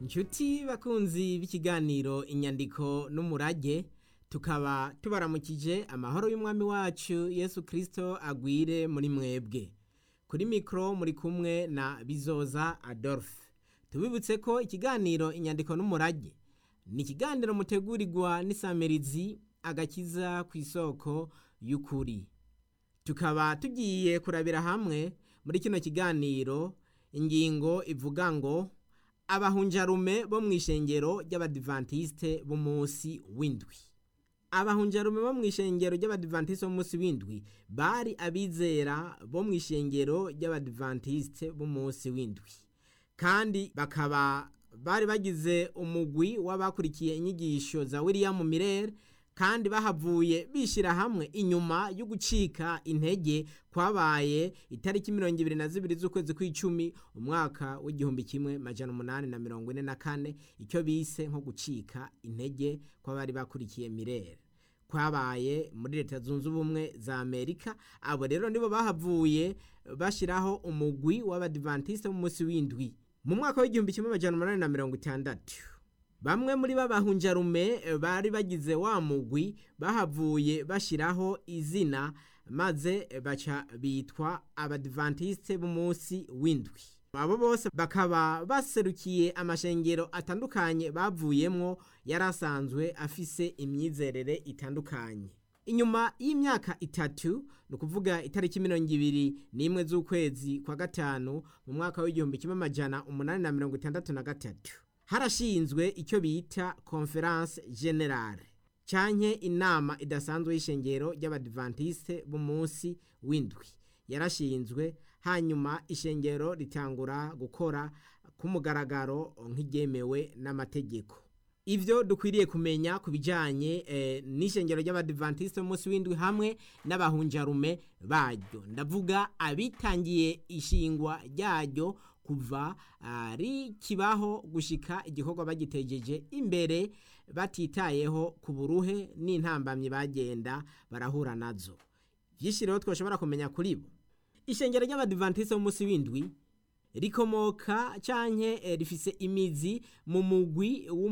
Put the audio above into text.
inshuti bakunzi b'ikiganiro inyandiko n'umurage tukaba tubaramukije amahoro y'umwami wacu yesu kirisito agwire muri mwebwe kuri mikoro muri kumwe na bizoza adolphe tubibutse ko ikiganiro inyandiko n'umurage ni ikiganiro mutegurirwa n'isamirizi agakiza ku isoko y'ukuri tukaba tugiye kurabira hamwe muri kino kiganiro ingingo ivuga ngo abahunjarume bo mu ishengero ry'abadivantisite b'umunsi w'indwi abahunjarume bo mu ishengero ry'abadivantisite b'umunsi w'indwi bari abizera bo mu ishengero ry'abadivantisite b'umunsi w'indwi kandi bakaba bari bagize umugwi w'abakurikiye inyigisho za william mirere kandi bahavuye bishyira hamwe inyuma yo gucika intege kwabaye itariki mirongo ibiri na zibiri z'ukwezi kw'icumi umwaka w'igihumbi kimwe majana umunani na mirongo ine na kane icyo bise nko gucika intege kw'abari bakurikiye mirere kwabaye muri leta zunze ubumwe za amerika abo rero nibo bahavuye bashyiraho umugwi w'abadivantisite b'umunsi w'indwi mu mwaka w'igihumbi kimwe majana umunani na mirongo itandatu bamwe muri b'abahunjarume bari bagize wa mugwi bahavuye bashyiraho izina maze baca bitwa abadivantisite b'umunsi w'indwi abo bose bakaba baserukiye amashengero atandukanye bavuyemo yari asanzwe afise imyizerere itandukanye inyuma y'imyaka itatu ni ukuvuga itariki mirongo ibiri n'imwe z'ukwezi kwa gatanu mu mwaka w'igihumbi kimwe amajana umunani na mirongo itandatu na gatatu harashinzwe icyo bita conference generale canke inama idasanzwe y'ishengero ry'abadivantisite b'umunsi w'indwi yarashinzwe hanyuma ishengero ritangura gukora ku mugaragaro nk'iryemewe n'amategeko ibyo dukwiriye kumenya ku bijyanye n'ishengero ry'abadivantisite b'umunsi w'indwi hamwe n'abahunjarume baryo ndavuga abitangiye ishingwa ryaryo kuva rikibaho gushika igikorwa bagitegeje imbere batitayeho ku buruhe n'intambamyi bagenda barahura nazo byinshi rero twashobora kumenya kuri bo ishengero ry'abadivantisite b'umunsi w'indwi rikomoka cyangwa rifise imizi mu mugwi